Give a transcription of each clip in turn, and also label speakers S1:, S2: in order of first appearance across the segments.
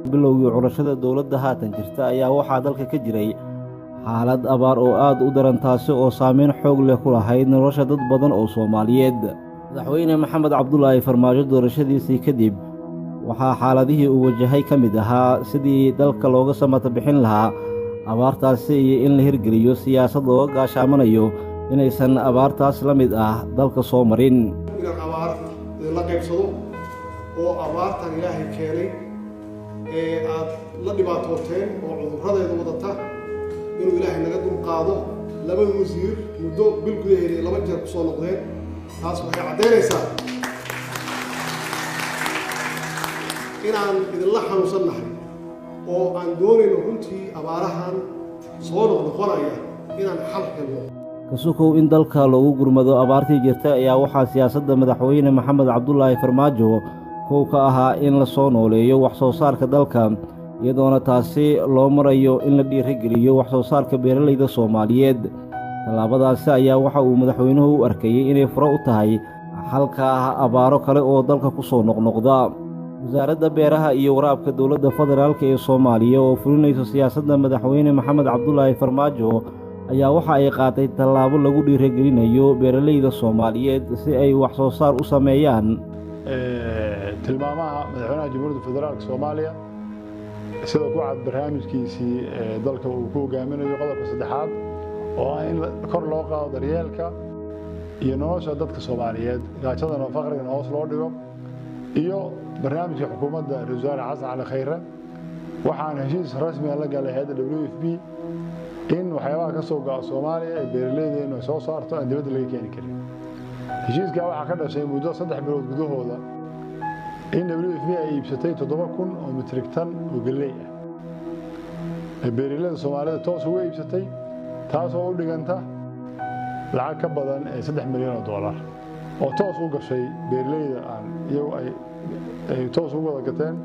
S1: bilowgii curashada dowladda haatan jirta ayaa waxaa dalka ka jiray xaalad abaar oo aad u daran taasi oo saameyn xoog leh ku lahayd nolosha dad badan oo soomaaliyeed madaxweyne maxamed cabdulaahi farmaajo doorashadiisii kadib waxaa xaaladihii uu wajahay ka mid ahaa sidii dalka looga samata bixin lahaa abaartaasi iyo in la hirgeliyo siyaasad looga gaashaamanayo inaysan abaartaas la mid ah dalka soo marin
S2: inaan abaar la qaybsado oo abaartan ilaahay keenay ee aad la dhibaatooteen oo cudurradeeda wadata inuu ilaahay naga dulqaado labada wasiir muddo bil gudaheeda laba jeer ku soo noqdeen taas waxay caddaynaysaa inaan idinla xanuunsannahay oo aan doonayno runtii abaarahan soo noqnoqonaya inaan xal helno
S1: kasukow in dalka loogu gurmado abaartii jirta ayaa waxaa siyaasadda madaxweyne maxamed cabdulaahi farmaajo kow ka ahaa in la soo nooleeyo wax soo saarka dalka iyadoona taasi loo marayo in la dhiirigeliyo wax soo saarka beeralayda soomaaliyeed tallaabadaasi ayaa waxa uu madaxweynuhu u arkayey inay furo u tahay xalka ah abaaro kale oo dalka ku soo noqnoqda wasaaradda beeraha iyo waraabka dowladda federaalk ee soomaaliya oo fulinayso siyaasadda madaxweyne maxamed cabdulaahi farmaajo ayaa waxa ay qaatay tallaabo lagu dhiirigelinayo beeralayda soomaaliyeed si ay wax soo saar u sameeyaan
S3: tilmaamaha madaxweynaha jamhuuriyadda federaalk soomaaliya sida ku cad barnaamijkiisii dalka uu ku hogaaminayo qodobka saddexaad oo ah in kor loo qaado daryeelka iyo nolosha dadka soomaaliyeed gaajadana faqrigana hoos loo dhigo iyo barnaamijka xukuumadda ra-isul wasaare xasan cali khayre waxaan heshiis rasmiga la galay hayadda w f b in waxyaabaha ka soo go'a soomaaliya ee beeraleydeenu ay soo saarto aan dibadda laga keeni karin heshiiskaa waxaa ka dhashay muddo saddex bilood gudahooda in w f b ay iibsatay toddoba kun oo mitrig tan oo galley ah ee beeraleyda soomaalida toos uga iibsatay taasoo u dhiganta lacag ka badan ee saddex milyan oo dollar oo toos u gashay beeraleyda aan iyagu ay toos ugu wada gateen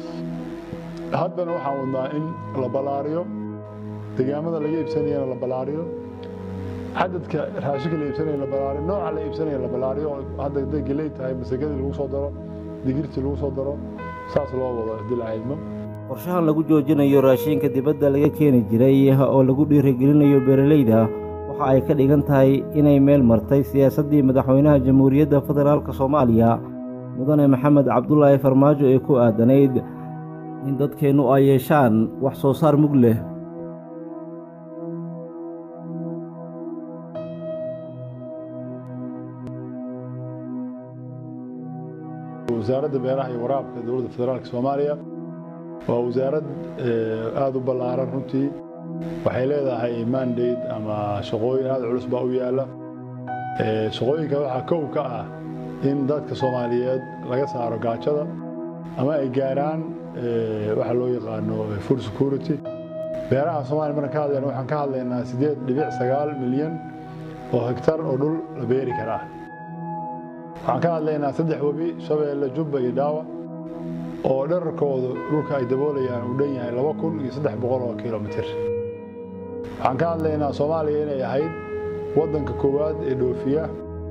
S3: haddana waxaan wadnaa in la ballaariyo degaamada laga iibsanayana la ballaariyo cadadka raashinka la iibsanaya la ballaariyo nooca la iibsanaya la ballaariyo oo hadda hadday geley tahay masagadii lagu soo daro digirtii lagu soo daro saas loo wado haddii la caydmo
S1: qorshahan lagu joojinayo raashinka dibadda laga keeni jiray oo lagu dhiirigelinayo beeralayda waxa ay ka dhigan tahay inay meel martay siyaasaddii madaxweynaha jamhuuriyadda federaalk soomaaliya mudane maxamed cabdulaahi farmaajo ee ku aadanayd in dadkeennu ay yeeshaan wax soo saar mug leh
S3: wasaaradda beeraha iyo waraabka dowladda federaalk soomaaliya waa wasaarad aada u ballaaran runtii waxay leedahay mandate ama shaqooyin aada culus baa u yaalla shaqooyinka waxaa kow ka ah in dadka soomaaliyeed laga saaro gaajada ama ay gaaraan waxa loo yaqaano food security beeraha soomaliya markaan ka hadlayna waxaan ka hadlaynaa siddeed dhibic sagaal milyan oo hektar oo dhul la beeri karaa waxaan ka hadlaynaa saddex webi shabeelle jubba iyo dhaawa oo dherarkooda dhulka ay daboolayaan uu dhan yahay laba kun iyo saddex boqol oo kilomitir waxaan ka hadlaynaa soomaaliya inay ahayd waddanka koowaad ee dhoofiya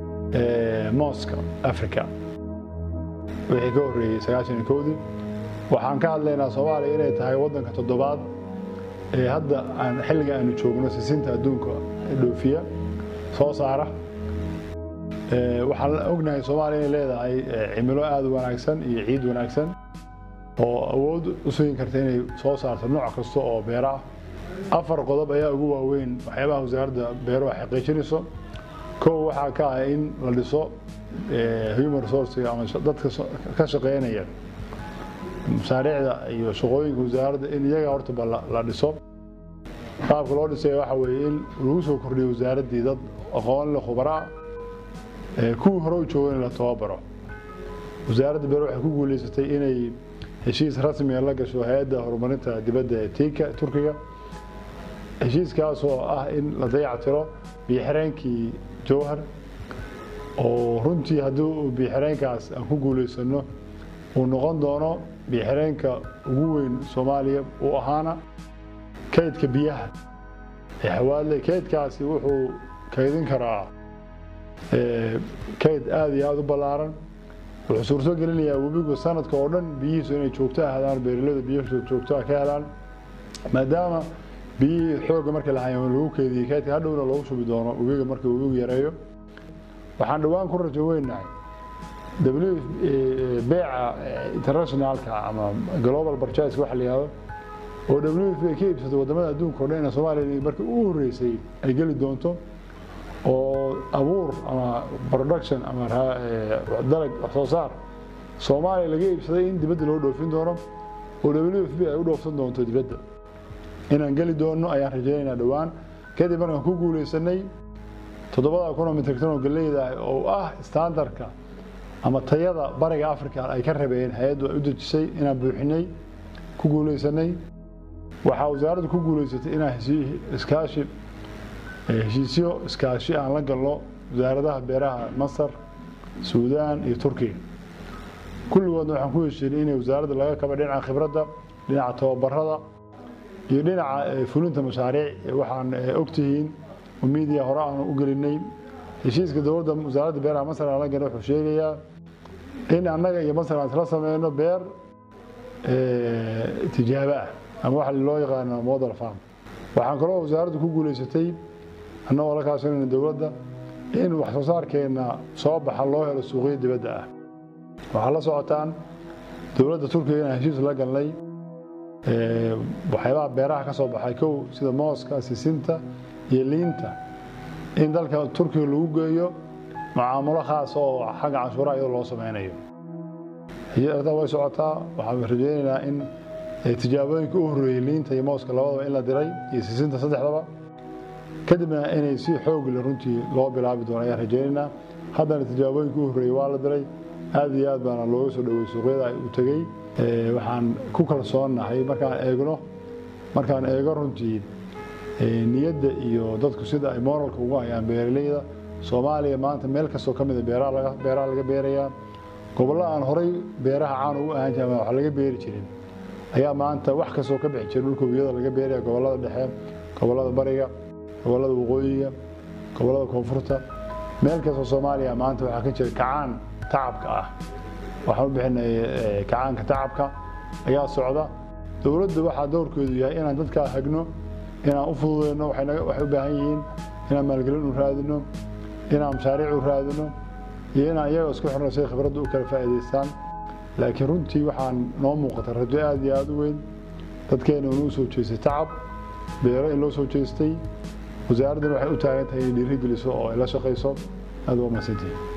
S3: mooska africa wixii ka horreeyey sagaashan iyo kowdii waxaan ka hadlaynaa soomaaliya inay tahay waddanka toddobaad ee hadda aan xilliga aanu joogno sisinta adduunka dhoofiya soo saara waxaan ognahay soomaaliya inay leedahay cimilo aada u wanaagsan iyo ciid wanaagsan oo awood u sugi karta inay soo saarto nooc kasta oo beera ah afar qodob ayaa ugu waaweyn waxyaabaha wasaaradda beeruhu ay xaqiijinayso kow waxaa ka ah in la dhiso human resourcega ama dadka ka shaqeynaya mashaariicda iyo shaqooyinka wasaaradda in iyaga hortaba la dhiso qaabka loo dhisay waxa weeye in lagu soo kordhiyo wasaaraddii dad aqoon leh khubara ah kuwii hore u jooga in la tababaro wasaaradda beer waxay ku guuleysatay inay heshiis rasmiga la gasho hay-adda horumarinta dibadda ee tiika turkiga heshiiskaas oo ah in la dayactiro biyoxireenkii jowhar oo runtii haddii uu biyoxireenkaas aan ku guuleysano uu noqon doono biyoxireenka ugu weyn soomaaliya uu ahaana kaydka biyaha ee xawaadle kaydkaasi wuxuu kaydin karaa kayd aada iyo aada u ballaaran wuxuu suurto gelinayaa webigu sanadka oo dhan biyihiisu inay joogto ahaadaan beeraleyda biyihiisu joogto ka helaan maadaama biyihii xoogga markii la hayo lagu keediyey kaydka hadhowna loogu shubi doono webiga marka webigu yareeyo waxaan dhowaan ku rajo weynahay beeca internationalka ama global purchase waxa la yihahdo oo w f ay ka iibsato wadamada adduunka o dhan ina soomaaliya markii ugu horreysay ay geli doonto oo abuur ama production ama dalag wax soo saar soomaaliya laga iibsaday in dibadda loo dhoofin doono oo w f b ay u dhoofsan doonto dibadda inaan geli doonno ayaan rajaynaynaa dhowaan kadib markaan ku guulaysanay toddobada kun oo mitrigtan oo galleyda ah oo ah standardka ama tayada bariga africa ay ka rabeen hay-addu ay u dejisay inaan buuxinay ku guulaysanay waxaa wasaaraddu ku guulaysatay inaan iskaashi heshiisyo iskaashi aan la galno wasaaradaha beeraha masar suudaan iyo turkiya kulligoodna waxaan ku heshiinay inay wasaaradda laga kaba dhinaca khibradda dhinaca tababarada iyo dhinaca fulinta mashaariic waxaan ogtihiin oo miidiya hore aan u gelinay heshiiska dowladda wasaaradda beeraha masar aan la galnay wuxuu sheegayaa in annaga iyo masar aan isla sameyno beer tijaabo ah ama waxa loo yaqaano model farm waxaan kaloo wasaaraddu ku guulaysatay annagoo la kaashanayna dowladda in wax soo saarkeenna soo baxa loo helo suuqyo dibadda ah waxaa la socotaan dowladda turkiga inaan heshiis la galnay waxyaabaha beeraha ka soo baxay kow sida mooska sisinta iyo liinta in dalka turkiga lagu geeyo mucaamulo khaasa oo xagga canshuuraha iyadoo loo sameynayo arrintaa way socotaa waxaan rajaynaynaa in tijaabooyinka u horreeyey liinta iyo mooska labadaba in la diray iyo sisinta saddexdaba kadibna inay si xoogle runtii loo bilaabi doono ayaan rajaynaynaa haddana tijaabooyinka u horreeyey waa la diray aad iyo aad baana looga soo dhowey suuqyada ay u tegey waxaan ku kalsoonnahay markaan eegno markaan eego runtii niyadda iyo dadku sida ay moralka ugu hayaan beeraleyda soomaaliya maanta meel kastoo ka mida beeraha laga beerayaa gobollo aan horay beeraha caan ugu ahaan jirin ama wax laga beeri jirin ayaa maanta wax kastoo ka bixi jira dhulka wiyada laga beeraya gobollada dhexe gobollada bariga gobollada waqooyiga gobollada koonfurta meel kastoo soomaaliya maanta waxaa ka jira kacaan tacabka ah waxaan u bixinay kacaanka tacabka ayaa socda dowladda waxaa dowrkeedu yahay inaan dadkaa hagno inaan u fududeyno waxay u baahan yihiin inaan maalgelin u raadino inaan mashaariic u raadino iyo inaan iyaga isku xirno siay khibradda u kala faa'iidaystaan laakiin runtii waxaan noo muuqata rajo aad iyo aad u weyn dadkeena inuu soo jeestay tacab beero in loo soo jeestay wasaaraddana waxay u taagan tahay inay dhiiri geliso oo ay la shaqayso aad waa mahadsantihin